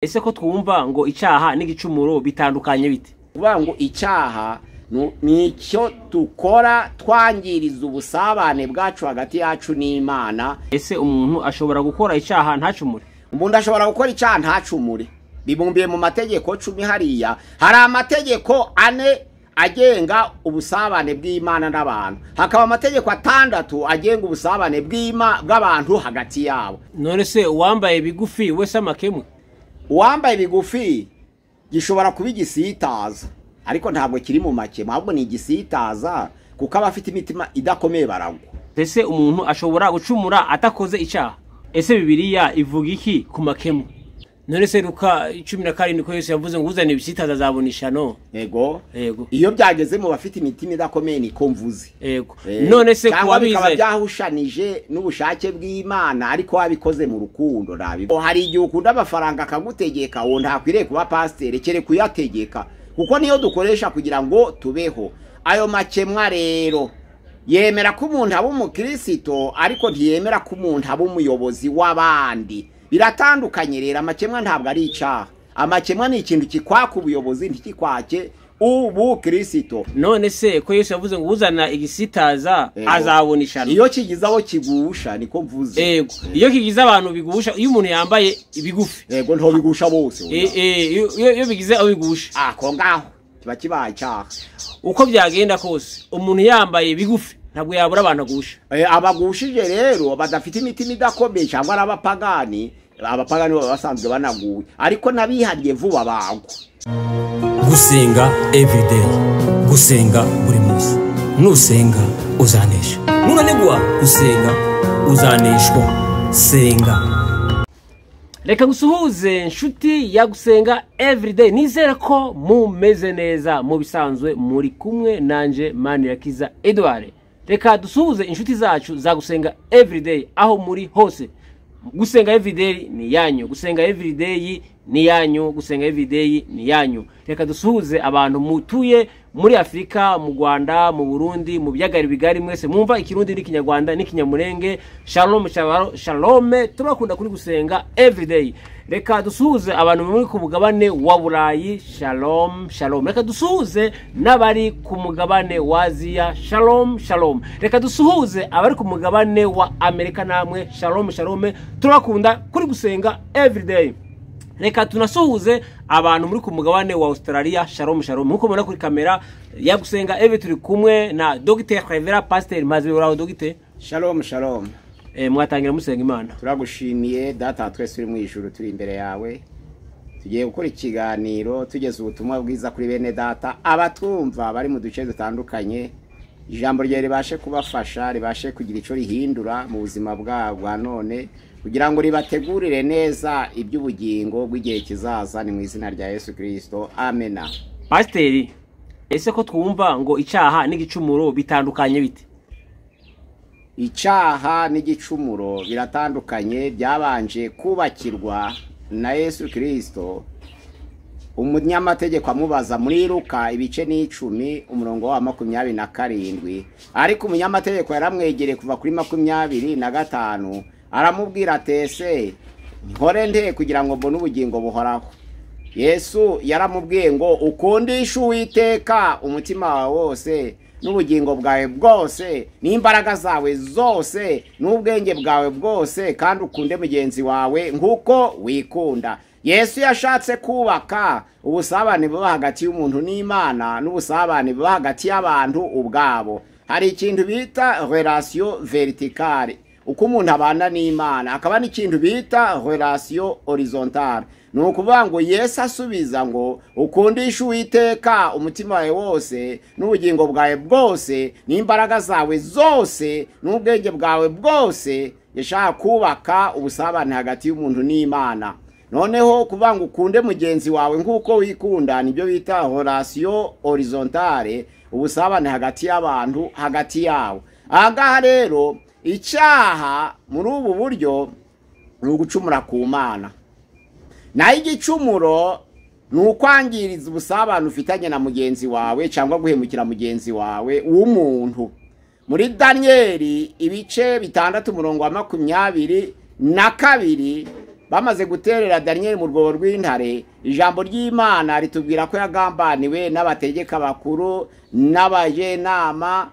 ese ko twumva ngo icyaha n'igicumuro bitandukanye bite kuvuga ngo icyaha nu- ni icyo dukora twangiriza ubusabane bwacu hagati yacu n'imana ese umuntu ashobora gukora icyaha ntacumure umuntu ashobora gukora icyaha ntacumure bibumbiye mu mategeko cumi hariya hari amategeko ane agenga ubusabane bw'imana n'abantu hakaba amategeko atandatu agenga ubusabane bw'ima- bw'abantu hagati yabo none se uwambaye bigufi wese amakemwe uwambaye bigufi gishobora kuba igisitaza ariko ntabwo kiri mu makemu ahubwo ni igisitaza kuko abafite imitima idakomeye baragwa ese umuntu ashobora gucumura atakoze icyaha ese bibiliya ivuga iki ku makemwe none se ruka cumi na karindwi ko yesu yavuze ngo uzana ibisitaza azabona ishano yego yego iyo byageze mu bafite imitima idakomeye ni ko mvuze yego none se ku cyangwa bikaba wabizeye byahushanije n'ubushake bw'imana ariko wabikoze mu rukundo nabibona hari igihe ukunda amafaranga akagutegeka uwo ntakwiriye kuba pasiteri kereka uyategeka kuko niyo dukoresha kugira ngo tubeho ayo makemwa rero yemera ko umuntu aba umukristo ariko ntiyemera ko umuntu aba umuyobozi w'abandi biratandukanye rero amakemwa ntabwo ari icyaha amakemwa ni ikintu kikwaka ubuyobozi ntikikwake ubu kirisito none se ko yesu yavuze ngo uzana igisitaza Yego. azabona ishano iyo kigize aho kigusha niko mvuze yego iyo kigize abantu bigusha iyo umuntu yambaye ibigufi yego nto bigusha bose Eh, eh, iyo- iyo iyo bigize aho bigusha ako ngaho kiba kibaye icyaha uko byagenda kose umuntu yambaye bigufi ntabwo yabura abantu agusha Eh, abagushije rero badafite imitima idakomeye cyangwa ari abapagani abapagani baba basanzwe banaguwe ariko n'abihariye vuba bagwa gusenga everyday gusenga buri munsi nusenga uzanesha nunanigwa gusenga uzaneshwa senga reka gusuhuze nshuti ya gusenga everyday nizere ko mumeze neza mu bisanzwe muri kumwe nanjye manirakiza edouard reka dusuhuze inshuti zacu za gusenga everyday aho muri hose gusenga everyday ni iyanyu gusenga everyday ni iyanyu gusenga everyday ni iyanyu reka dusuhuze abantu mutuye muri afurika mu rwanda mu burundi mu byagari bigari mwese mwumva ikirundi n'ikinyarwanda n'ikinyamurenge shalom shalom, shalome turakunda kuri gusenga everyday reka dusuhuze abantu bari ku mugabane wa burayi shalom shalom reka dusuhuze n'abari ku mugabane wa aziya shalom shalom reka dusuhuze abari ku mugabane wa amerika namwe shalom shalom turakunda kuri gusenga everyday reka tunasuhuze abantu muri ku mugabane wa australia shalom shalom nkuko mubona kuri kamera ya gusenga eve turi kumwe na dogiteri revera pasiteri maze uraho dogiteri shalom shalom e, mwatangira musenga imana turagushimiye data twese uri mu ijuru turi imbere yawe tugiye gukora ikiganiro tugeza ubutumwa bwiza kuri bene data abatwumva bari mu duce dutandukanye ijambo ryawe ribashe kubafasha ribashe kugira icyo rihindura mu buzima bwabo bwa none kugira ngo ribategurire neza iby'ubugingo bw'igihe kizaza ni mu izina rya yesu kirisito amena pasiteri ese ko twumva ngo icyaha n'igicumuro bitandukanye bite icyaha n'igicumuro biratandukanye byabanje kubakirwa na yesu kirisito umunyamategeko amubaza muri ruka ibice n'icumi umurongo wa makumyabiri na karindwi ariko umunyamategeko yaramwegereye kuva kuri makumyabiri na gatanu aramubwira atese nkore nde kugira ngo mbone ubugingo buhoraho yesu yaramubwiye ngo ukundishe uwiteka umutima wawe wose n'ubugingo bwawe bwose n'imbaraga zawe zose n'ubwenge bwawe bwose kandi ukunde mugenzi wawe nk'uko wikunda yesu yashatse kubaka ubusabane buba hagati y'umuntu n'imana n'ubusabane buba hagati y'abantu ubwabo hari ikintu bita relasiyo veritikari uko umuntu abana n'imana akaba n'ikintu bita relasiyo horizontale ni ukuvuga ngo yesu asubiza ngo ukundishe uwiteka umutima wawe wose n'ubugingo bwawe bwose n'imbaraga zawe zose n'ubwenge bwawe bwose yashaka kubaka ubusabane hagati y'umuntu n'imana noneho kuvuga ngo ukunde mugenzi wawe nk'uko wikunda nibyo bita relasiyo horizontale ubusabane hagati y'abantu hagati yabo aha ngaha rero icyaha muri ubu buryo ni ugucumura ku mana naho igicumuro ni ukwangiriza ubusabane ufitanye na mugenzi wawe cyangwa guhemukira mugenzi wawe w'umuntu muri daniyeli ibice bitandatu umurongo wa makumyabiri na kabiri bamaze guterera daniyeli mu rwobo rw'intare ijambo ry'imana ritubwira ko yagambaniwe n'abategeka bakuru n'abajenama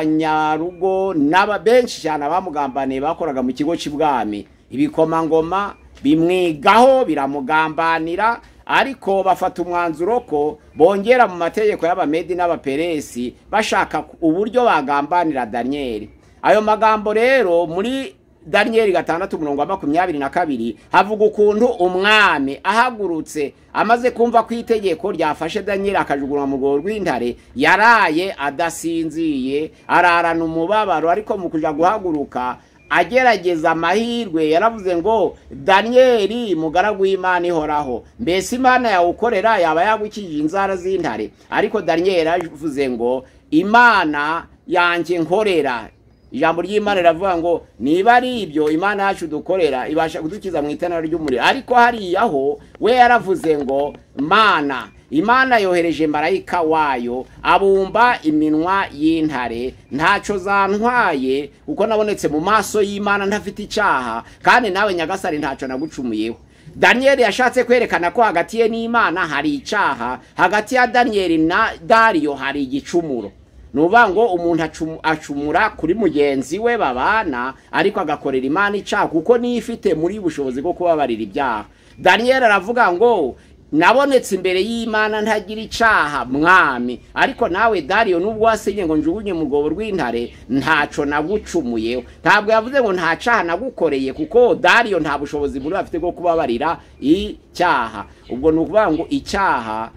n'abanyarugo n'aba benshi cyane abamugambaniye bakoraga mu kigo cy'ibwami ibikomangoma bimwigaho biramugambanira ariko bafata umwanzuro ko bongera mu mategeko y'abamedi n'abaperesi bashaka uburyo bagambanira daniyeli ayo magambo rero muri daniyeli gatandatu umurongo wa makumyabiri na kabiri havuga ukuntu umwami ahagurutse amaze kumva ko itegeko ryafashe daniyeli akajugunywa mu rwego rw'intare yaraye adasinziye ararana umubabaro ariko mu kujya guhaguruka agerageza amahirwe yaravuze ngo daniyeli mugaragu w'imana ihoraho mbese imana yawukorera yaba yagukijije inzara z'intare ariko daniyeli yaravuze ngo imana yanjye nkorera ijambo ry'imana riravuga ngo niba ari ibyo imana yacu dukorera ibasha kudukiza mu itara ry'umuriro ariko hariyaho we yaravuze ngo mana imana yohereje marayika wayo abumba iminwa y'intare ntacyo zantwaye kuko nabonetse mu maso y'imana ntafite icyaha kandi nawe nyagasari ntacyo nagucumuyeho daniyeli yashatse kwerekana ko hagati ye n'imana hari icyaha hagati ya daniyeli na dariyo hari igicumuro ni uvuga ngo umuntu acumura kuri mugenzi we babana ariko agakorera imana icyaha kuko niyo ifite muri bushobozi bwo kubabarira ibyaha daniyeli aravuga ngo nabonetse imbere y'imana ntagira icyaha mwami ariko nawe dariyo nubwo wasinye ngo njugunye mugobo rw'intare ntacyo nagucumuyeho ntabwo yavuze ngo nta cyaha nagukoreye kuko dariyo nta bushobozi buri afite bwo kubabarira icyaha ubwo ni ukuvuga ngo icyaha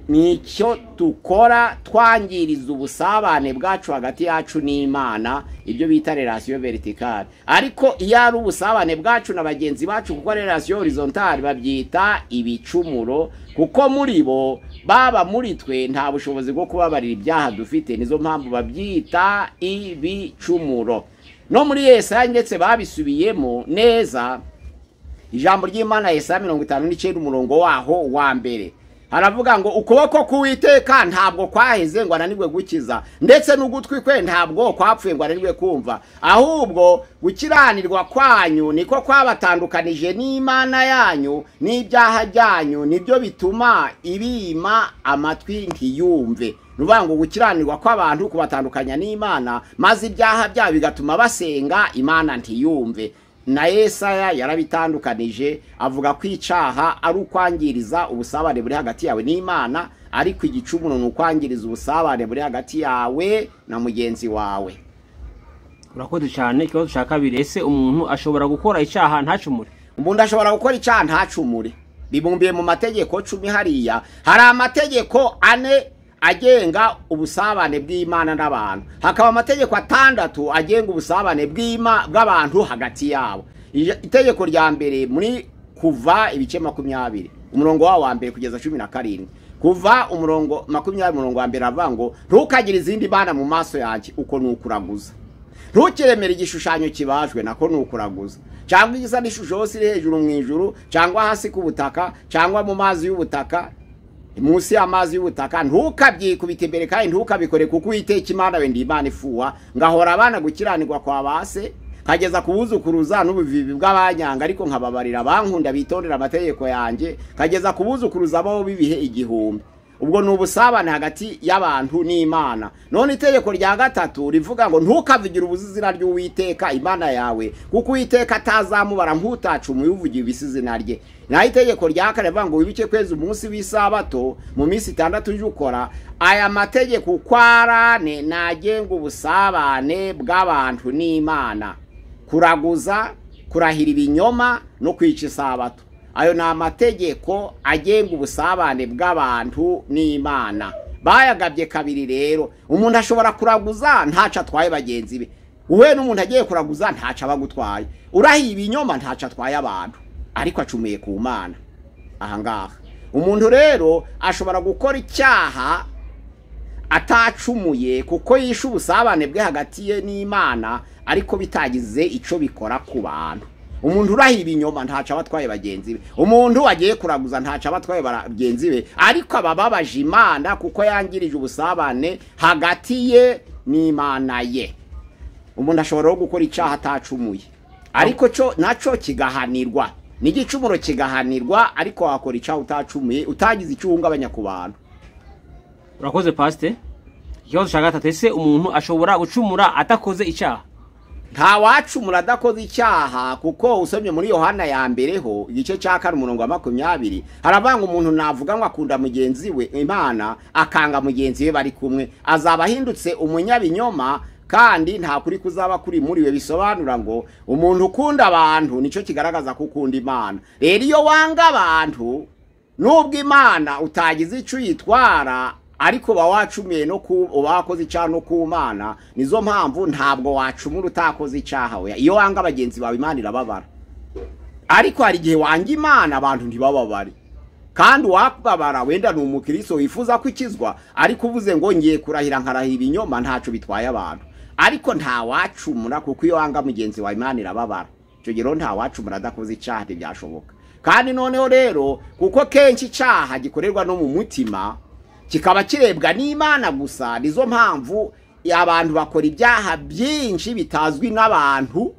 ni icyo dukora twangiriza ubusabane bwacu hagati yacu n'imana ibyo bita relasiyo veritikari ariko iyo ari ubusabane bwacu na bagenzi bacu kuko relasiyo horizontari babyita ibicumuro kuko muri bo baba muri twe nta bushobozi bwo kubabarira ibyaha dufite nizo mpamvu babyita ibicumuro no muri yesaya ndetse babisubiyemo neza ijambo ry'imana yesaya mirongo itanu n'icyenda umurongo waho wa mbere haravuga ngo ukuboko k'uwiteka ntabwo kwaheze ngo ananirwe gukiza ndetse n'ugutwi kwe ntabwo kwapfuye ngo ananirwe kumva ahubwo gukiranirwa kwanyu niko kwabatandukanije n'imana yanyu n'ibyaha byanyu nibyo bituma ibima amatwi ntiyumve nuvuga ngo gukiranirwa kw'abantu kubatandukanya n'imana maze ibyaha byabo bigatuma basenga imana ntiyumve na Yesaya yarabitandukanije avuga ko icyaha ari ukwangiriza ubusabane buri hagati yawe n'imana ariko igicumuro ni ukwangiriza ubusabane buri hagati yawe na mugenzi wawe urakoze cyane ikibazo cya kabiri ese umuntu ashobora gukora icyaha ntacumure umuntu ashobora gukora icyaha ntacumure bibumbiye mu mategeko cumi hariya hari amategeko ane agenga ubusabane bw'imana n'abantu hakaba amategeko atandatu agenga ubusabane bw'abantu hagati yabo itegeko rya mbere muri kuva ibice makumyabiri umurongo wawo wa mbere kugeza cumi na karindwi kuva umurongo makumyabiri umurongo wa mbere avuga ngo ntukagire izindi mana mu maso yanjye uko ni ukuraguza ntukiremere igishushanyo kibajwe nako ni ukuraguza cyangwa igisa n'ishusho yose iri hejuru mu ijuru cyangwa hasi ku butaka cyangwa mu mazi y'ubutaka munsi y'amazi y'ubutaka ntukabyikubite imbere kandi ntukabikore kuko uwiteka imana wenda imana ifuha ngahora abana gukiranirwa kwa base nkageza ku buzukuruza n'ubuvivi bw'abanyanga ariko nkababarira abankunda bitondera amategeko yanjye nkageza ku buzukuruza bo bibihe igihumbi ubwo ni ubusabane hagati y'abantu n'imana none itegeko rya gatatu rivuga ngo ntukavugire ubuzizina ry'uwiteka imana yawe kuko uwiteka atazamubara nk'utacu umuyivugira ibisizina rye naho itegeko rya kane rivuga ngo wibuke kwezi umunsi w'isabato mu minsi itandatu ujye ukora aya mategeko uko arane nagenga ubusabane bw'abantu n'imana kuraguza kurahira ibinyoma no kwica isabato ayo ni amategeko agenga ubusabane bw'abantu n'imana bayagabye kabiri rero umuntu ashobora kuraguza ntacu atwaye bagenzi be wowe n'umuntu agiye kuraguza ntacu aba agutwaye urahiye ibinyoma ntacu atwaye abantu ariko acumuye ku mana ahangaha umuntu rero ashobora gukora icyaha atacumuye kuko yishe ubusabane bwe hagati ye n'imana ariko bitagize icyo bikora ku bantu umuntu urahiye ibinyoma ntacu aba atwaye bagenzi be umuntu agiye kuraguza ntacu aba atwaye bagenzi be ariko aba ababaje imana kuko yangirije ubusabane hagati ye n'imana ye umuntu ashobora gukora icyaha atacumuye ariko cyo nacyo kigahanirwa n'igicumuro kigahanirwa ariko wakora icyaha utacumuye utagize icyo uhungabanya ku bantu urakoze pasite ikibazo cya gatatu ese umuntu ashobora gucumura atakoze icyaha nta wacumura adakoze icyaha kuko usomye muri yohana ya mbere ho igice cya kane umurongo wa makumyabiri haravanga umuntu navuga ngo akunda mugenzi we imana akanga mugenzi we bari kumwe azaba ahindutse umunyabinyoma kandi nta kuri kuzaba kuri muri we bisobanura ngo umuntu ukunda abantu nicyo kigaragaza ko ukunda imana rero iyo wanga abantu nubwo imana utagize icyo uyitwara ariko uba wacumiye no ku uba wakoze icyaha no ku mana nizo mpamvu ntabwo wacumura utakoze icyaha we iyo wanga bagenzi bawe imana irababara ariko hari igihe wanga imana abantu ntibababare kandi uwababara wenda ni umukiristo wifuza ko ikizwa ariko uvuze ngo ngiye kurahira nkarahira ibinyoma ntacyo bitwaye abantu ariko nta wacumura kuko iyo wanga mugenzi wawe imana irababara icyo gihe rero nta wacumura adakoze icyaha ntibyashoboka kandi noneho rero kuko kenshi icyaha gikorerwa no mu mutima kikaba kirebwa n'imana gusa nizo mpamvu abantu bakora ibyaha byinshi bitazwi n'abantu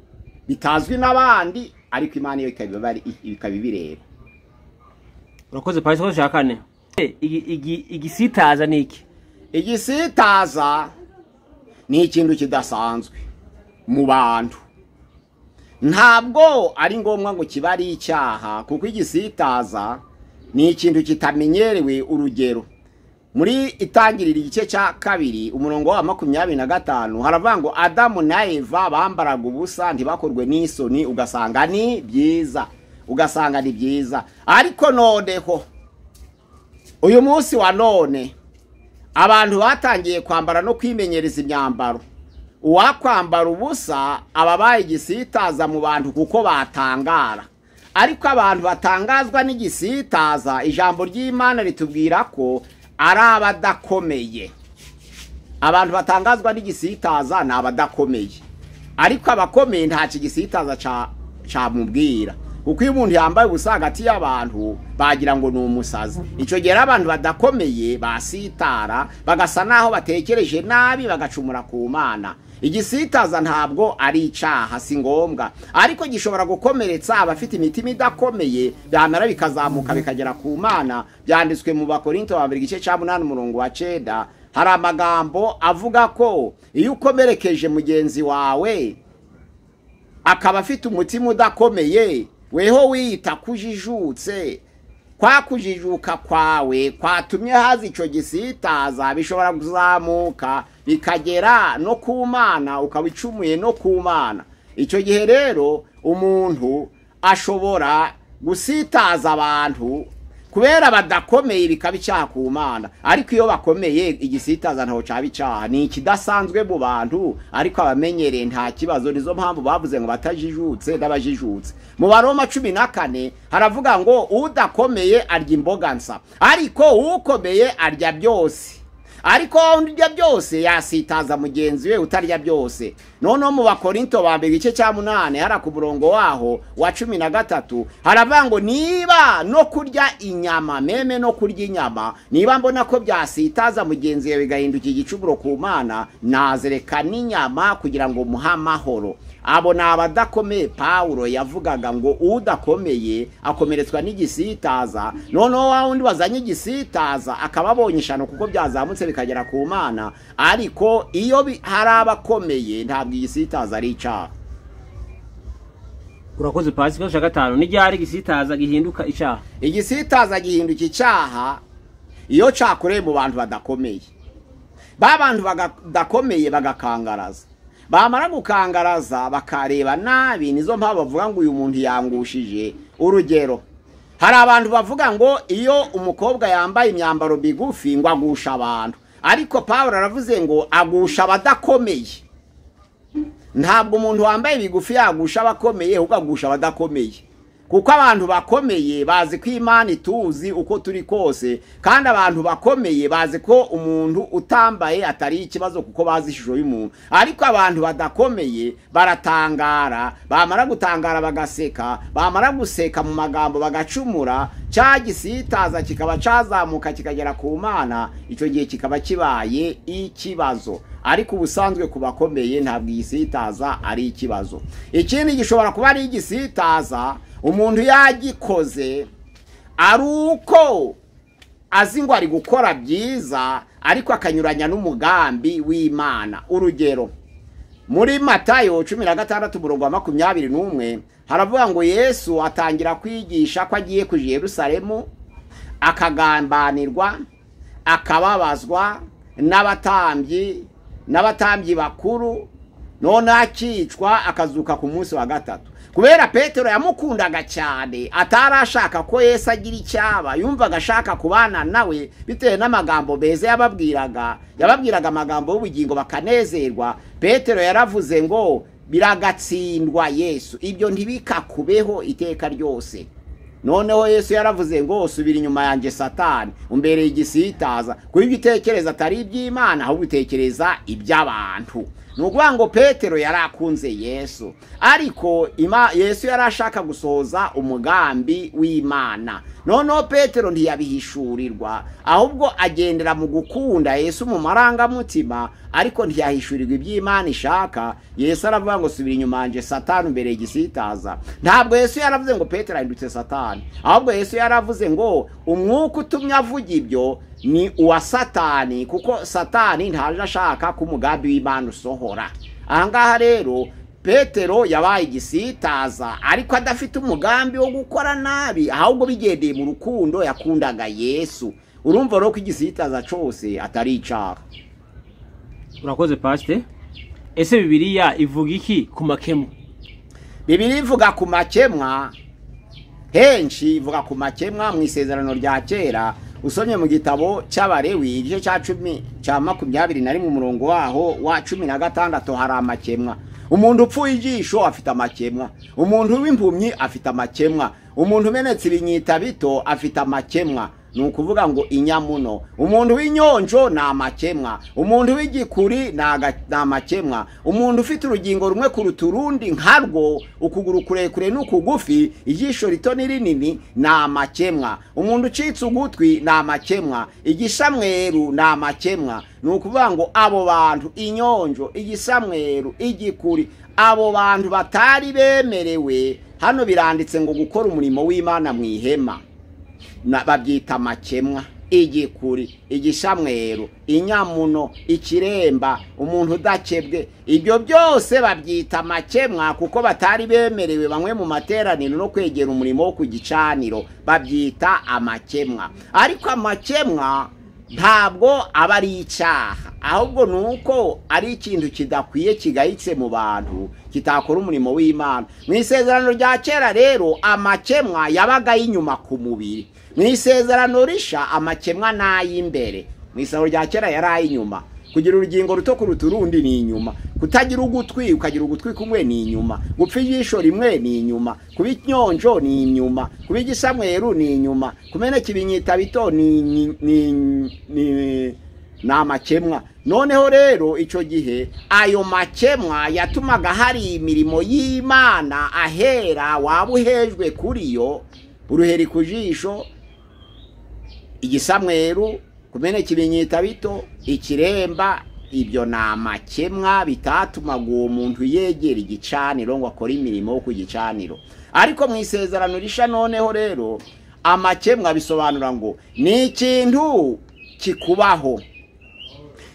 bitazwi n'abandi ariko imana yo ikaba ibireba urakoze pasite ikibazo cya kane Eh, igi- igi- igisitaza ni iki igisitaza ni ikintu kidasanzwe mu bantu ntabwo ari ngombwa ngo kibe ari icyaha kuko igisitaza ni ikintu kitamenyerewe urugero muri itangirira igice cya kabiri umurongo wa makumyabiri na gatanu haravuga ngo adamu na eva bambaraga ubusa ntibakorwe n'isoni ugasanga ni byiza ugasanga ni byiza ariko noneho uyu munsi wa none abantu batangiye kwambara no kwimenyereza imyambaro uwakwambara ubusa ababaye igisitaza mu bantu kuko batangara ariko abantu batangazwa n'igisitaza ijambo ry'imana ritubwira ko ari abadakomeye abantu batangazwa n'igisitaza ni abadakomeye ariko abakomeye nta kigisitaza ca- camubwira kuko iyo umuntu yambaye ubusa hagati y'abantu bagira ngo ni umusazi icyo gihe rero abantu badakomeye basitara bagasa n'aho batekereje nabi bagacumura ku mana igisitaza ntabwo ari icyaha si ngombwa ariko gishobora gukomeretsa abafite imitima idakomeye byamara bikazamuka bikagera ku mana byanditswe mu bakorinto ba mbere igice cya munani umurongo wa cenda hari amagambo avuga ko iyo ukomerekeje mugenzi wawe akaba afite umutima udakomeye weho wiyita kujijutse kwa kujijuka kwawe kwatumye haza icyo gisitaza bishobora kuzamuka bikagera no ku mana ukaba icumuye no ku mana icyo gihe rero umuntu ashobora gusitaza abantu kubera badakomeye bikaba icyaha ku mana ariko iyo bakomeye igisitaza ntaho cyaba icyaha ni ikidasanzwe mu bantu ariko abamenyereye nta kibazo nizo mpamvu bavuze ngo batajijutse n'abajijutse mu baroma cumi na kane haravuga ngo udakomeye arya imboga nsa ariko ukomeye arya byose ariko wowe urya byose yasitaza mugenzi we utarya byose noneho mu bakorinto ba mbere igice cya munani hara ku murongo waho wa cumi na gatatu haravuga ngo niba no kurya inyama meme no kurya inyama niba mbona ko byasitaza mugenzi we bigahinduka igicuburo ku mana nazereka n'inyama kugira ngo muhe amahoro abo ni abadakomeye pawulo yavugaga ngo udakomeye akomeretswa n'igisitaza noneho wa wundi wazanye igisitaza akaba abonye ishano kuko byazamutse bikagera ku mana ariko iyo bi- hari abakomeye ntabwo igisitaza ari icyaha urakoze pasite ikibazo cya gatanu n'iryari igisitaza gihinduka icyaha igisitaza gihinduka icyaha iyo cyakoreye mu bantu badakomeye ba bantu badakomeye bagakangaraza bamara gukangaraza bakareba nabi nizo mpamvu bavuga ngo uyu muntu yangushije urugero hari abantu bavuga ngo iyo umukobwa yambaye imyambaro migufi ngo agusha abantu ariko paul aravuze ngo agusha abadakomeye ntabwo umuntu wambaye bigufi yagusha abakomeye ahubwo agusha abadakomeye kuko abantu bakomeye bazi ko imana ituzi uko turi kose kandi abantu bakomeye bazi ko umuntu utambaye atari ikibazo kuko bazi ishusho y'umuntu ariko abantu badakomeye baratangara bamara gutangara bagaseka bamara guseka mu magambo bagacumura cya gisitaza kikaba cyazamuka kikagera ku mana icyo gihe kikaba kibaye ikibazo ariko ubusanzwe ku bakomeye ntabwo igisitaza ari ikibazo ikindi gishobora kuba ari igisitaza umuntu yagikoze ari uko azi ngo ari gukora byiza ariko akanyuranya n'umugambi w'imana urugero muri matayo cumi na gatandatu umurongo wa makumyabiri n'umwe haravuga ngo yesu atangira kwigisha ko agiye ku Yerusalemu akagambanirwa akababazwa n'abatambyi n'abatambyi bakuru none akicwa akazuka ku munsi wa gatatu kubera petero yamukundaga cyane atari ashaka ko yesu agira icyaba yumvaga ashaka kubana nawe bitewe n'amagambo meza yababwiraga yababwiraga amagambo y'ubugingo bakanezerwa petero yaravuze ngo biragatsindwa yesu ibyo ntibikakubeho iteka ryose noneho yesu yaravuze ngo subira inyuma yanjye satani umbereye igisitaza kuba ibyo utekereza atari iby'imana ahubwo utekereza iby'abantu ni ukuvuga ngo petero yari akunze yesu ariko yesu yari ashaka gusohoza umugambi w'imana noneho petero ntiyabihishurirwa ahubwo agendera mu gukunda yesu mu marangamutima ariko ntiyahishurirwa iby'imana ishaka yesu aravuga ngo subira inyuma yanjye satani mbere igisitaza ntabwo yesu yaravuze ngo petero ahindutse satani ahubwo yesu yaravuze ngo umwuka utumye avuga ibyo ni uwa satani kuko satani ntaje ashaka ko umugambi w'imana usohora ahangaha rero petero yabaye igisitaza ariko adafite umugambi wo gukora nabi ahubwo bigendeye mu rukundo yakundaga yesu urumva rero ko igisitaza cyose atari icyaha urakoze pasite ese bibiriya ivuga iki ku makemwa bibiri ivuga ku makemwa henshi ivuga ku makemwa mu isezerano rya kera usomye mu gitabo cy'abarewi igice cya cumi cya makumyabiri na rimwe umurongo waho wa cumi na gatandatu hari amakemwa umuntu upfuye ijisho afite amakemwa umuntu w'impumyi afite amakemwa umuntu umenetse ibinyita bito afite amakemwa ni ukuvuga ngo inyamuno umuntu w'inyonjo ni amakemwa umuntu w'igikuri ni amakemwa umuntu ufite urugingo rumwe kuruta urundi nkarwo ukuguru kurekure n'ukugufi ijisho rito n'irinini ni amakemwa umuntu ucitse ugutwi ni amakemwa igishamweru ni amakemwa ni ukuvuga ngo abo bantu inyonjo igisamweru igikuri abo bantu batari bemerewe hano biranditse ngo gukora umurimo w'imana mu ihema babyita amakemwa igikuri igishamweru inyamuno ikiremba umuntu udakebwe ibyo byose babyita amakemwa kuko batari bemerewe bamwe mu materaniro no kwegera umurimo wo ku gicaniro babyita amakemwa ariko amakemwa ntabwo aba ari icyaha ahubwo ni uko ari ikintu kidakwiye kigayitse mu bantu kitakora umurimo w'imana mu isezerano rya kera rero amakemwa yabaga y'inyuma ku mubiri mu isezerano risha amakemwa ni ay'imbere mu isezerano rya kera yari ay'inyuma kugira urugingo ruto kuruta urundi ni inyuma kutagira ugutwi ukagira ugutwi kumwe ni inyuma gupfa ijisho rimwe ni inyuma kuba inyonjo ni inyuma kuba igisamweru ni inyuma kumeneka ibinyita bito ni ni amakemwa noneho rero icyo gihe ayo makemwa yatumaga hari imirimo y'imana ahera waba uhejwe kuri yo uruheri ku jisho igisamweru kumeneka ibinyita bito ikiremba ibyo ni amakemwa bitatumaga uwo muntu yegera igicaniro ngo akore imirimo yo ku gicaniro ariko mu isezerano risha noneho rero amakemwa bisobanura ngo ni ikintu kikubaho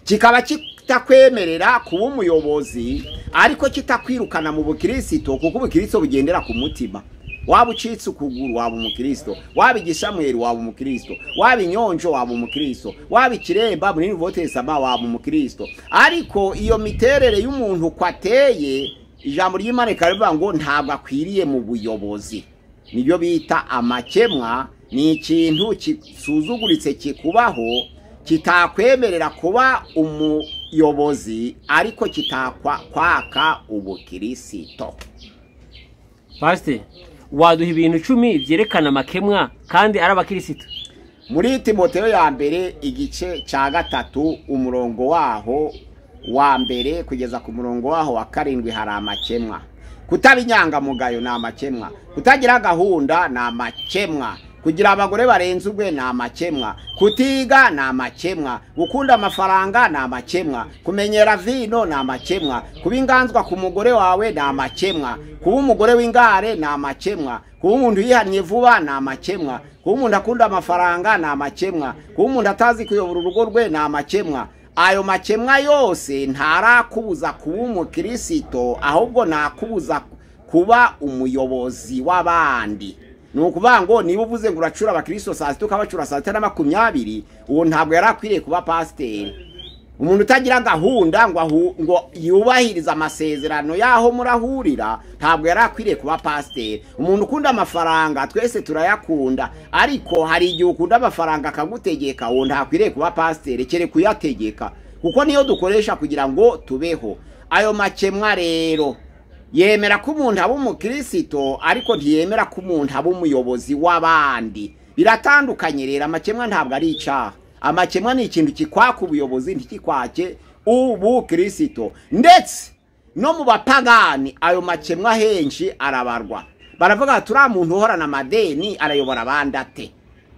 kikaba kitakwemerera kuba umuyobozi ariko kitakwirukana mu bukirisito kuko ubukirisito bugendera ku mutima waba ucitse ukuguru waba umukristo waba igishamweri waba umukristo waba inyonjo waba umukristo waba ikiremba muri nivotesama waba umukristo ariko iyo miterere y'umuntu uko ateye ijambo ry'imana rikaba ngo ntabwo akwiriye mu buyobozi nibyo bita amakemwa ni ikintu kisuzuguritse kikubaho kitakwemerera kuba umuyobozi ariko kwaka ubukirisito pasite waduha ibintu icumi byerekana amakemwa kandi ari abakirisitu muri timoteo ya mbere igice cya gatatu umurongo waho wa mbere kugeza ku murongo waho wa karindwi hari amakemwa kutaba inyangamugayo ni amakemwa kutagira gahunda ni amakemwa kugira abagore barenze ubwe ni amakemwa kutiga ni amakemwa gukunda amafaranga ni amakemwa kumenyera vino ni amakemwa kuba inganzwa ku mugore wawe ni amakemwa kuba umugore w'ingare ni amakemwa kuba umuntu yihannye vuba ni amakemwa kuba umuntu akunda amafaranga ni amakemwa kuba umuntu atazi kuyobora urugo rwe ni amakemwa ayo makemwa yose ntarakubuza kuba umukirisito ahubwo nakubuza kuba umuyobozi w'abandi ni ukuvuga ngo niba uvuze ngo uracura abakristo saa sita ukabacura saa sita na makumyabiri uwo ntabwo yari akwiriye kuba pasiteri umuntu utagira gahunda ngo ahu- ngo yubahirize amasezerano y'aho murahurira ntabwo yari akwiriye kuba pasiteri umuntu ukunda amafaranga twese turayakunda ariko hari igihe ukunda amafaranga akagutegeka uwo ntakwiriye kuba pasiteri kereka uyategeka kuko niyo dukoresha kugira ngo tubeho ayo makemwa rero yemera ko umuntu aba umukirisito ariko ntiyemera ko umuntu aba umuyobozi w'abandi biratandukanye rero amakemwa ntabwo ari icyaha amakemwa ni ikintu kikwaka ubuyobozi ntikikwake ubukirisito ndetse no mu bapagani ayo makemwa henshi arabarwa baravuga bati uriya muntu uhorana amadeni arayobora abandi ate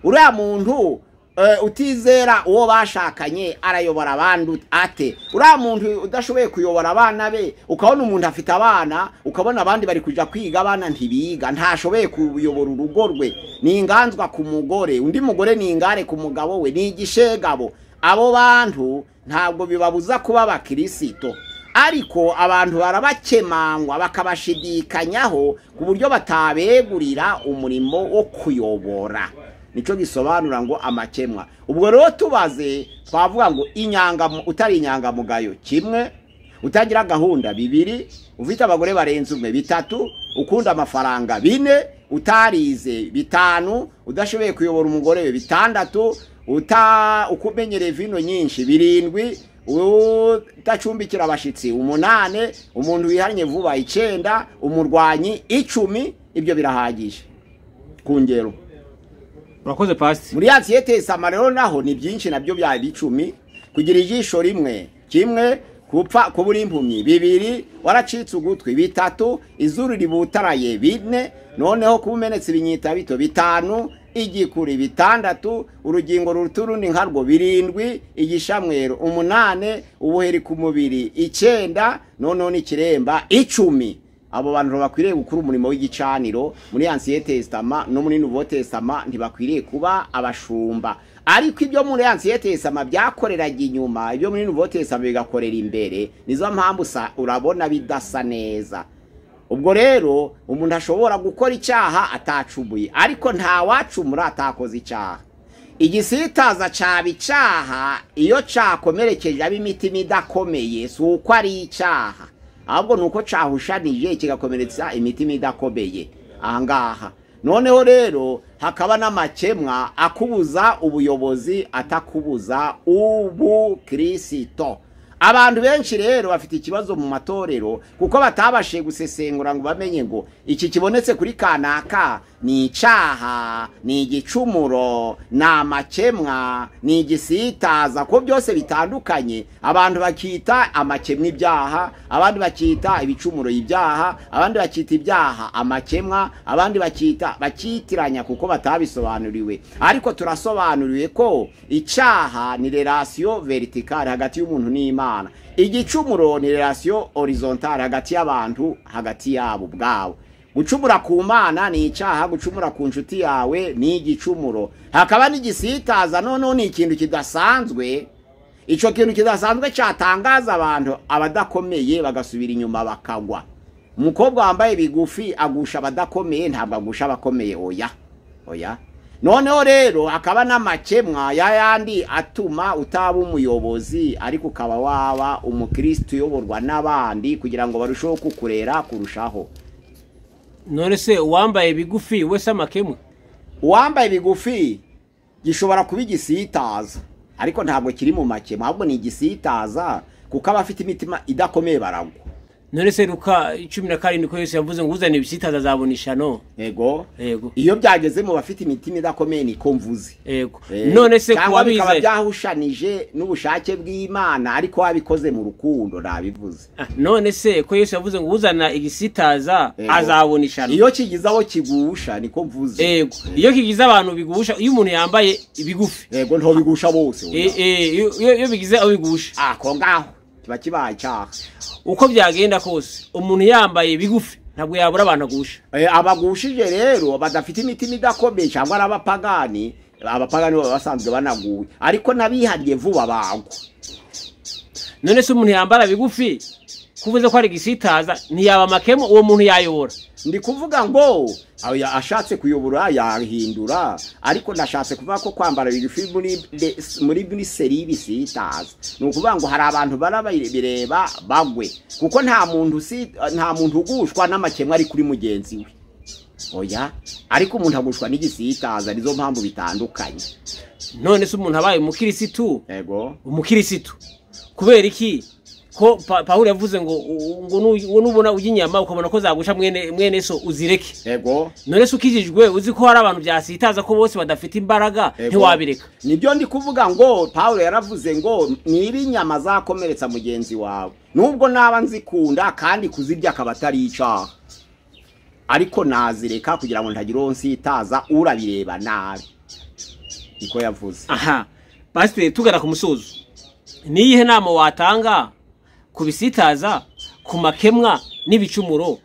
uriya muntu eh, utizera uwo bashakanye arayobora abandi ut- ate uriya muntu udashoboye kuyobora abana be ukabona umuntu afite abana ukabona abandi bari kujya kwiga abana ntibiga ntashoboye kuyobora urugo rwe ni inganzwa ku mugore undi mugore ni ingare ku mugabo we ni igishegabo abo bantu ntabwo bibabuza kuba abakirisito ariko abantu barabakemangwa bakabashidikanyaho ku buryo batabegurira umurimo wo kuyobora nicyo gisobanura ngo amakemwa ubwo rero tubaze twavuga ngo inyangamu- utari inyangamugayo kimwe utagira gahunda bibiri ufite abagore barenze umwe bitatu ukunda amafaranga bine utarize bitanu udashoboye kuyobora umugore we bitandatu uta ukumenyereye vino nyinshi birindwi udacumbikira abashyitsi umunane umuntu wihanye vuba icyenda umurwanyi icumi ibyo birahagije ku ngero urakoze pasi muri ya siyete samarero naho ni byinshi nabyo byaba icumi kugira ijisho rimwe kimwe kupfa kubura impumyi bibiri waracitse ugutwi bitatu izuru ributaraye bine noneho kuba umenetse ibinyita bito bitanu igikuri bitandatu urugingo ruruta urundi nkarwo birindwi igishamwero umunane ubuheri ku mubiri icyenda noneho n'ikiremba icumi abo bantu bakwiriye gukora umurimo w'igicaniro muri ansiye tesitama no muri nuvo tesitama ntibakwiriye kuba abashumba ariko ibyo muri ansiye tesitama byakoreraga inyuma ibyo muri nuvo tesitama bigakorera imbere nizo mpamvu usa- urabona bidasa neza ubwo rero umuntu ashobora gukora icyaha atacumuye ariko ntawacumura atakoze icyaha igisitaza caba icyaha iyo cakomerekeje ab'imitima idakomeye si uko ari icyaha ahubwo ni uko cahushanije kigakomeretsa imitima idakomeye ahangaha noneho rero hakaba n'amakemwa akubuza ubuyobozi atakubuza ubukirisito abantu benshi rero bafite ikibazo mu matorero kuko batabashije gusesengura ngo bamenye ngo iki kibonetse kuri kanaka ni icyaha ni igicumuro ni amakemwa ni igisitaza ko byose bitandukanye abantu bakita amakemwa ibyaha abandi bakita ibicumuro ibyaha abandi bakita ibyaha amakemwa abandi bakita bakitiranya kuko batabisobanuriwe ariko turasobanuriwe ko icyaha ni relasiyo veritikale hagati y'umuntu n'imana igicumuro ni relasiyo horizontale hagati y'abantu hagati yabo ubwabo gucumura ku mana ni icyaha gucumura ku nshuti yawe ni igicumuro hakaba n'igisitaza noneho ni ikintu kidasanzwe icyo kintu kidasanzwe cyatangaza abantu abadakomeye bagasubira inyuma bakagwa umukobwa wambaye bigufi agusha abadakomeye ntabwo agusha abakomeye oya oya noneho rero hakaba n'amakemwa ya yandi atuma utaba umuyobozi ariko ukaba waba umukirisitu uyoborwa n'abandi kugira ngo barusheho kukurera kurushaho none se uwambaye bigufi wese amakemwa uwambaye bigufi gishobora kuba igisitaza ariko ntabwo kiri mu makemwa ahubwo ni igisitaza kuko abafite imitima idakomeye baragwa none se ruka cumi na karindwi ko yesu yavuze ngo uzana ibisitaza azabona ishano yego yego iyo byageze mu bafite imitima idakomeye niko mvuze yego none se ku cyangwa bikaba wabize byahushanije n'ubushake bw'imana ariko wabikoze mu rukundo nabivuze Ah, none se ko yesu yavuze ngo uzana igisitaza Yego. azabona ishano iyo kigize aho kigusha niko mvuze yego iyo kigize abantu bigusha iyo umuntu yambaye ibigufi yego nto bigusha bose Eh, eh, iyo- iyo iyo bigize aho bigusha Ah, ako ngaho kiba kibaye icyaha uko byagenda kose umuntu yambaye bigufi ntabwo yabura abantu agusha Eh, abagushije rero badafite imitima idakomeye cyangwa ari abapagani abapagani baba basanzwe banaguwe ariko n'abihariye vuba bagwa none se umuntu yambara bigufi kuvuze ko ari igisitaza ntiyaba amakemo uwo muntu yayobora ndi kuvuga ngo aya- ashatse kuyobora yahindura ariko nashatse kuvuga ko kwambara bigufi muri be- muri muri serivisi yitaza ni ukuvuga ngo hari abantu barabireba bagwe kuko nta muntu usi- nta muntu ugushwa n'amakemwa ari kuri mugenzi we oya ariko umuntu agushwa n'igisitaza nizo mpamvu bitandukanye none se umuntu abaye umukirisitu yego umukirisitu kubera iki ko Pa- pawulo yavuze ngo u- ngo nu- nubona ujya inyama ukabona ko zagusha mwene mwene so uzireke yego none se ukijijwe uzi ko hari abantu byasitaza ko bose badafite imbaraga Ego. ntiwabireka nibyo ndi kuvuga ngo pawulo yaravuze ngo niba inyama zakomeretsa mugenzi wawe nubwo naba nzikunda kandi kuzirya akaba atari icyaha ariko nazireka kugira ngo ntagira uwo nsitaza urabireba nabi niko yavuze aha pasiteri tugana ku musozo ni iyihe nama watanga ku bisitaza ku makemwa n'ibicumuro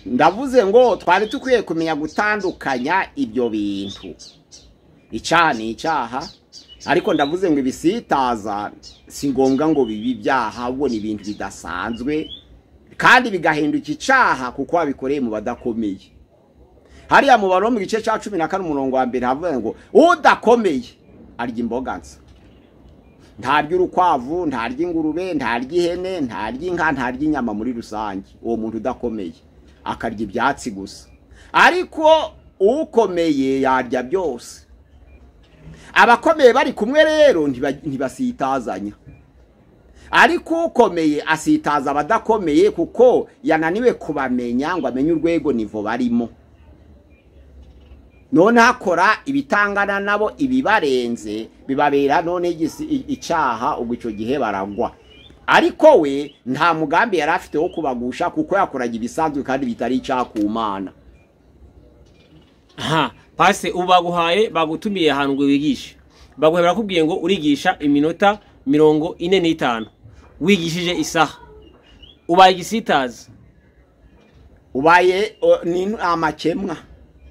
ndavuze ngo twari dukwiye kumenya gutandukanya ibyo bintu icyaha ni icyaha ariko ndavuze ngo ibisitaza si ngombwa ngo bibe ibyaha ahubwo ni ibintu bidasanzwe kandi bigahinduka icyaha kuko wabikoreye mu badakomeye hariya mu baro mu gice cya cumi na kane umurongo wa mbere havuga ngo udakomeye arya imboga nsa ntarya urukwavu ntarya ingurube ntarya ihene ntarya inka ntarya inyama muri rusange uwo muntu udakomeye akarya ibyatsi gusa ariko ukomeye yarya byose abakomeye bari kumwe rero ntiba- ntibasitazanya ariko ukomeye asitaza abadakomeye kuko yananiwe kubamenya ngo amenye urwego nivo barimo none hakora ibitangana nabo ibibarenze bibabera none igisi- i- icyaha ubwo icyo gihe baragwa ariko we nta mugambi yari afite wo kubagusha kuko yakoraga ibisanzwe kandi bitari icyaha ku mana aha pasi ubu baguhaye bagutumiye ahantu ngo wigishe baguhaye barakubwiye ngo urigisha iminota mirongo ine n'itanu wigishije isaha ubaye igisitaza ubaye o, ni ni amakemwa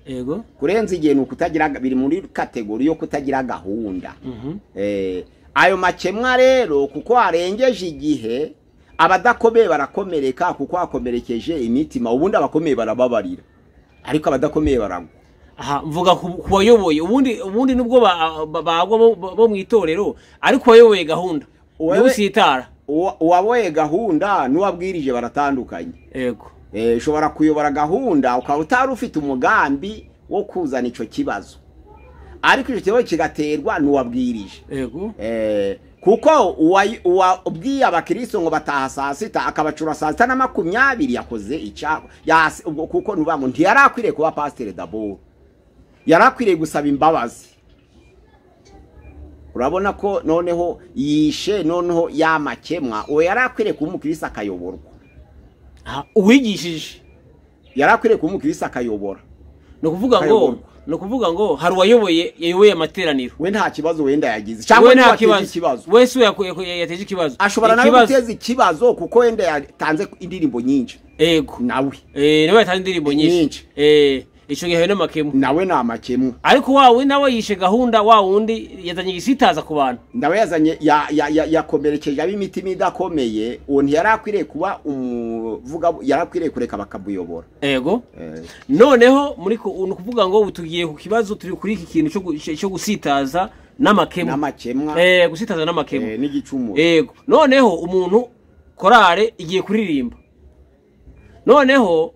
yego kurenza igihe ni ukutagira biri muri kategori yo kutagira gahunda Mhm. Eh, ayo makemwa rero kuko warengeje igihe abadakomeye barakomereka kuko wakomerekeje imitima ubundi abakomeye barababarira ariko abadakomeye baragwa aha mvuga ku ku bayoboye ubundi ubundi nubwo ba- ba- bagwa bo- bo- bo mu itorero ariko uwayoboye gahunda Uwayoboye- niwe usitara Uwa- uwaboye gahunda n'uwabwirije baratandukanye yego Eh, ushobora kuyobora gahunda ukaba utari ufite umugambi wo kuzana icyo kibazo ariko icyo kibazo kigaterwa n'uwabwirije yego Eh, kuko uwayi- uwabwiye abakristo ngo bataha saa sita akabacura saa sita na makumyabiri yakoze icyaha Yas- ubwo kuko nuvuga ngo ntiyari akwiriye kuba pasiteri daboro yari akwiriye gusaba imbabazi urabona ko noneho yishe noneho yamakemwa uwo yari akwiriye kuba umukristo akayoborwa aha uwigishije yari akwiriye kuba umukristo akayobora ni ukuvuga ngo Kayoborwa. ni ukuvuga ngo hari uwayoboye yayoboye amateraniro we nta kibazo wenda yagize cyangwa We niba nta ateze ikibazo we si we yaku- yaku- yateje ikibazo ashobora nawe Ikibazo- guteza ikibazo kuko wenda yatanze indirimbo nyinshi yego nawe Eh, niwe yatanze indirimbo nyinshi Nyinshi. Eh, icyo gihe hari n'amakemwa nawe ni amakemwa ariko wa wundi nawe yishe gahunda wa wundi yazanye igisitaza ku bantu nawe yazanye ya- ya- ya- yakomerekeje ab'imitima idakomeye uwo ntiyari akwiriye kuba umuvuga yari akwiriye kureka bakamuyobora yego noneho muri ku- ni ukuvuga ngo ubu tugiye ku kibazo turi kuri iki kintu cyo gu- cyo- cyo gusitaza n'amakemwa n'amakemwa Eh, gusitaza eh, n'amakemwa n'igicumuro yego noneho umuntu korale igiye kuririmba noneho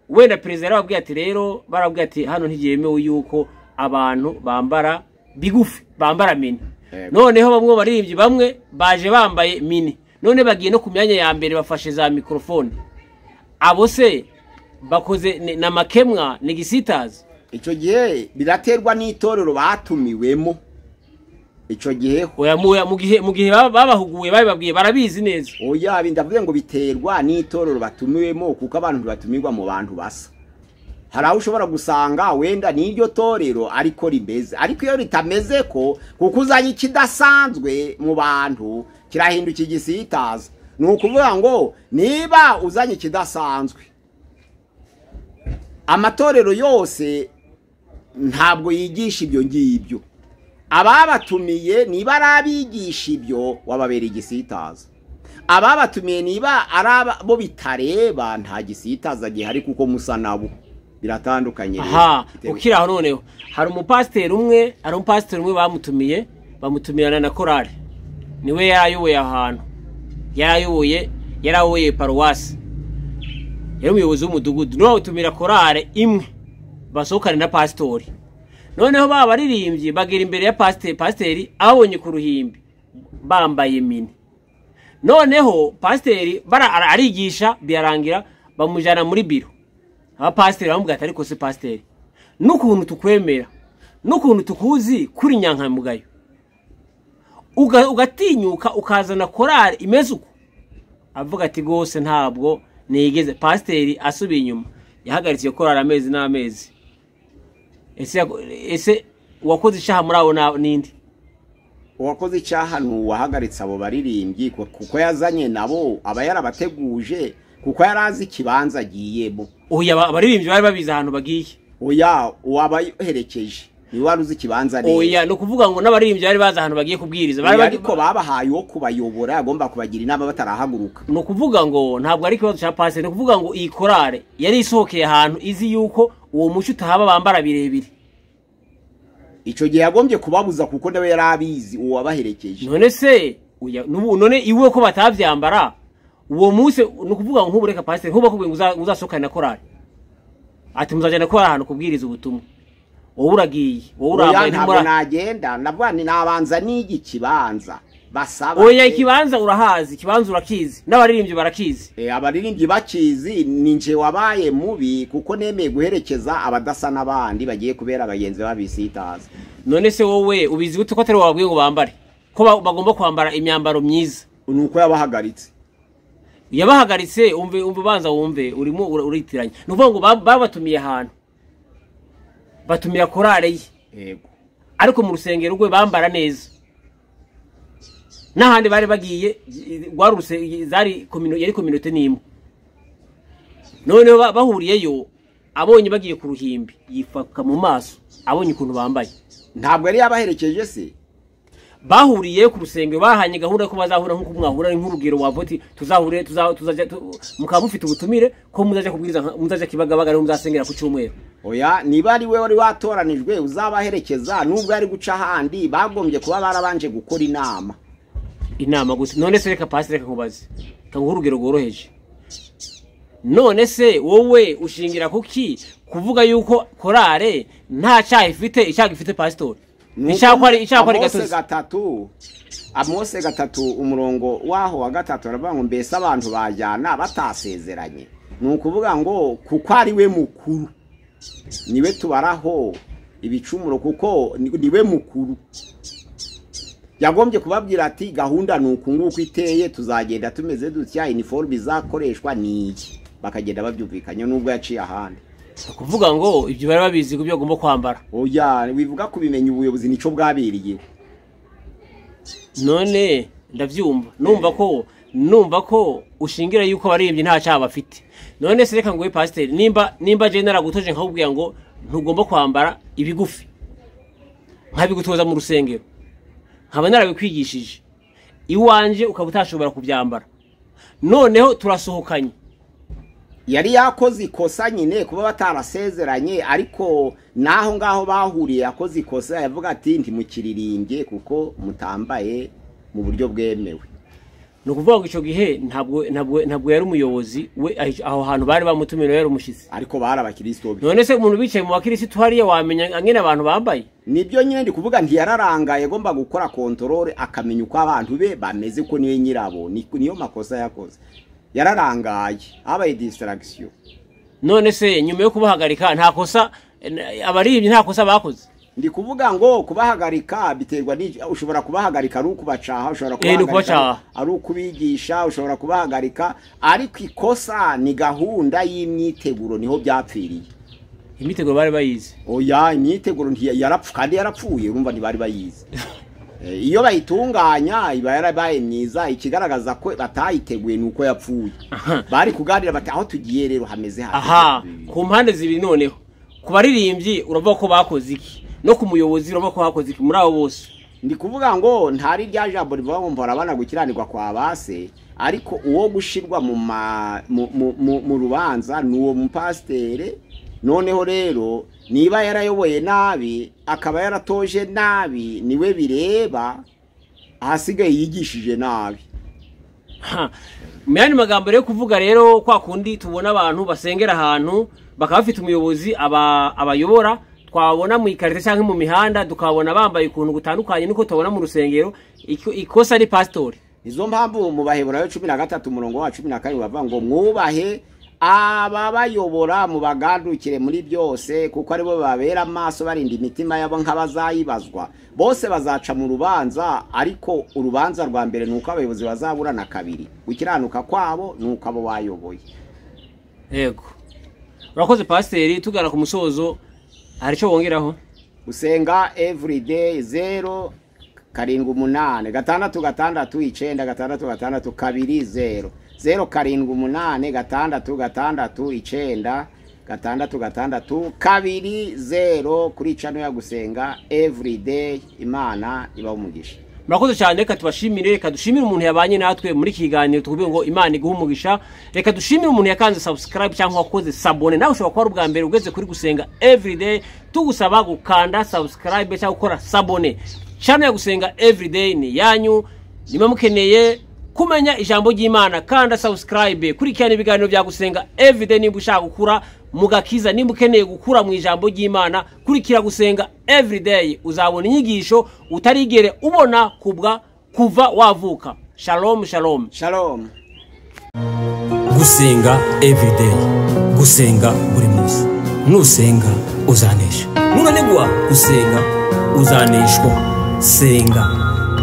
wenda perezida yarababwiye ati rero barabwiye ati hano ntiyemewe yuko abantu bambara bigufi bambara mini Yego. noneho bamwe mu baririmbyi bamwe baje bambaye mini none bagiye no ku myanya ya mbere bafashe za mikorofone abo se bakoze ni- na makemwa ni gisitazi icyo gihe biraterwa n'itorero batumiwemo icyo gihe oya mu- oya, mu gihe mu gihe baba- babahuguye babibabwiye barabizi neza oya ndavuga ngo biterwa n'itorero batumiwemo kuko abantu ntibatumirwa mu bantu basa hari aho ushobora gusanga wenda n'iryo torero ariko rimeze ariko iyo ritameze ko kuko uzanye ikidasanzwe mu bantu kirahinduka igisitaza ni ukuvuga ngo niba uzanye ikidasanzwe amatorero yose ntabwo yigisha ibyo ngibyo ababatumiye niba ari abigisha ibyo wababera igisitaza ababatumiye niba ari abo bitareba nta gisitaza gihari kuko musa nabo biratandukanye rero. aha Bitewe- ukiri aho noneho hari umupasiteri umwe hari umupasiteri umwe bamutumiye bamutumirana na korari niwe yari ayoboye ahantu yari ayoboye yari ayoboye paruwasi yari umuyobozi w'umudugudu niwe bawutumira korari imwe basohokane na pasitori noneho baba baririmbyi bagera imbere ya pasiteri pasiteri ababonye ku ruhimbi bambaye mini noneho pasiteri bara- ara- arigisha birarangira bamujyana muri biro abapasiteri baramubwira ati ariko se pasiteri n'ukuntu tukwemera n'ukuntu tukuzi kuri nyankamugayo Uga- ugatinyuka ukazana korari imeze uko avuga ati rwose ntabwo nigeze pasiteri asubiye inyuma yahagaritse iyo korari amezi n'amezi ese yako- ese uwakoze icyaha muri abo na- n'indi uwakoze icyaha ni uwahagaritse abo baririmbyi ku- kuko yazanye nabo aba yarabateguje kuko yari azi ikibanza agiyemo uyu aba- abaririmbyi bari babizi ahantu bagiye oya uwabaherekeje niwe wari uzi ikibanza neza oya ni ukuvuga ngo n'abaririmbyi bari bazi ahantu bagiye kubwiriza bari Oya, bagi- ariko babahaye uwo kubayobora agomba kubagira inama batarahaguruka ni ukuvuga ngo ntabwo ari ikibazo cya pasiteri ni ukuvuga ngo iyi korale yari isohokeye ahantu izi yuko uwo muco utahaba bambara birebire icyo gihe yagombye kubabuza kuko nawe yari abizi uwo wabaherekeje none se uya- n'ubu- none iwe ko batabyambara uwo munsi ni ukuvuga ngo nk'ubu reka pasiteri nk'ubu akubwiye ngo uza- uzasohokane na korali ati muzajyana korali ahantu kubwiriza ubutumwa wowe uragiye wowe oya urambaye ntabwo ntimura nagenda ndavuga ni nabanza n'igi kibanza basaba oya ikibanza urahazi ikibanza urakizi n'abaririmbyi barakizi Eh, abaririmbyi bakizi ni nje wabaye mubi kuko nemeye guherekeza abadasa n'abandi bagiye kubera abagenzi babisitaza none se wowe ubizi gute ko atari wowe wabwiye ngo bambare ko ba- bagomba kwambara imyambaro myiza ni uko yabahagaritse yabahagaritse umve umve ubanza wumve urimo ura- uritiranya ni ukuvuga ngo ba- babatumiye ahantu batumira korale ye yego ariko mu rusengero rwe bambara neza n'ahandi bari bagiye rwari uruse- zari komino- yari kominote n'imwe noneho ba- bahuriyeyo abonye bagiye ku ruhimbi yifaka mu maso abonye ukuntu bambaye ntabwo yari yabaherekeje se bahuriye ku rusengero bahanye gahunda ko bazahura nk'uko mwahura ari nk'urugero wavoti tuzahure tuza- tuzajya tu- mukaba mufite ubutumire ko muzajya kubwiriza nka- muzajya kibagabaga ariho muzasengera ku cyumweru oya niba ari we wari watoranijwe uzabaherekeza nubwo ari guca ahandi bagombye kuba barabanje gukora inama inama gusa none se reka pasi reka nkubaze reka nguhe urugero rworoheje none se wowe ushingira kuki kuvuga yuko korale nta cyaha ifite icyaha gifite pasitori Ni icyaha ko ari uko icyaha ko ari Amose gatozi gatatu amose gatatu umurongo waho wa gatatu aravuga ngo mbese abantu bajyana batasezeranye ni ukuvuga ngo kuko ari we mukuru niwe tubaraho ibicumuro kuko ni- niwe mukuru yagombye kubabwira ati gahunda ni uku nguku iteye tuzagenda tumeze dutya iniforume izakoreshwa ni iki bakagenda babyumvikanye nubwo yaciye ahandi ni ukuvuga ngo ibyo bari babizi ku byo bagomba kwambara oya wivuga kubimenya ubuyobozi nicyo bwabiriye none ndabyumva numva ko numva ko ushingira yuko abaririmbyi nta cyaha bafite none se reka nguhe pasiteri nimba nimba jene naragutoje nkakubwira ngo ntugomba kwambara ibigufi nkabigutoza mu rusengero nkaba narabikwigishije iwanjye ukaba utashobora kubyambara noneho turasohokanye yari yakoze ikosa nyine kuba batarasezeranye ariko n'aho ngaho bahuriye yakoze ikosa yavuga ati ntimukiririmbye kuko mutambaye mu buryo bwemewe ni ukuvuga ngo icyo gihe ntabwo ntabwo ntabwo yari umuyobozi we aho- aho hantu bari bamutumira yari umushyitsi ariko bari abakristo be none se umuntu bicaye mu bakirisitu hariya wamenya nyine abantu bambaye nibyo nyine ndi kuvuga ntiyararangaye agomba gukora kontorore akamenya uko abantu be bameze ko niwe nyirabo ni- niyo makosa yakoze yararangaye habaye disitaragisiyo none se nyuma yo kubahagarika nta kosa n- abaribyi nta kosa bakoze ndi kuvuga ngo kubahagarika biterwa n'iki ushobora kubahagarika ari ukubacaha ushobora Eh, ni kubahagarika ukubacaha. ari ukubigisha ushobora kubahagarika ariko ikosa ni gahunda y'imyiteguro niho byapfiriye imiteguro bari bayizi oya imyiteguro ntiya- yarapfu kandi yarapfuye urumva ntibari bayizi Eh, iyo bayitunganya iba yarabaye myiza ikigaragaza ko batayiteguye ni uko yapfuye bari kuganira bati aho tugiye rero hameze hasi." aha ku mpande zibiri noneho ku baririmbyi uravuga ko bakoze iki no ku muyobozi uravuga ko bakoze iki muri abo bose ndi kuvuga ngo ntari rya jambo rivuga ngo mbora abana gukiranirwa kwa base ariko uwo gushirwa mu ma- mu- mu- mu- mu rubanza ni uwo mupasitere noneho rero niba yarayoboye nabi akaba yaratoje nabi niwe bireba ahasigaye yigishije nabi Ha. mu yandi magambo rero kuvuga rero kwa kundi tubona abantu basengera ahantu bakaba bafite umuyobozi aba- abayobora twabona mu ikarita cyangwa mu mihanda tukabona bambaye ukuntu gutandukanye nuko tubona mu rusengero iko- ikosa ni pasitori izo mpamvu mu baheburayo cumi na gatatu umurongo wa cumi na karindwi bavuga ngo mwubahe ababayobora mubagandukire muri byose kuko aribo babera amaso barinda imitima yabo nk'abazayibazwa bose bazaca mu rubanza ariko urubanza rwa mbere ni uko abayobozi bazaburana kabiri gukiranuka kwabo ni uko abo bayoboye yego urakoze pasiteri tugana ku musozo hari icyo wongeraho gusenga everyday zero karindwi umunani gatandatu gatandatu icyenda gatandatu gatandatu kabiri zero zero karindwi umunani gatandatu gatandatu icyenda gatandatu gatandatu kabiri zero kuri cano ya gusenga everyday imana ibaho umugisha murakoze cyane reka tubashimire reka dushimire umuntu yabanye natwe muri iki kiganiro tuvuge ngo imana iguhe umugisha reka dushimire umuntu yakanze subscribe cyangwa wakoze sabone nawe ushobora kuba ari ubwa mbere ugeze kuri gusenga everyday tugusaba gukanda subscribe cyangwa gukora sabone channel ya gusenga everyday ni yanyu niba mukeneye kumenya ijambo ry'imana kanda subscribe kurikirana ibiganiro bya gusenga everyday niba ushaka gukura mu gakiza niba ukeneye gukura mu ijambo ry'imana kurikira gusenga everyday uzabona inyigisho utarigere ubona kubwa kuva wavuka shalom shalom shalom gusenga everyday gusenga buri munsi nusenga uzanesha nunanigwa gusenga uzaneshwa senga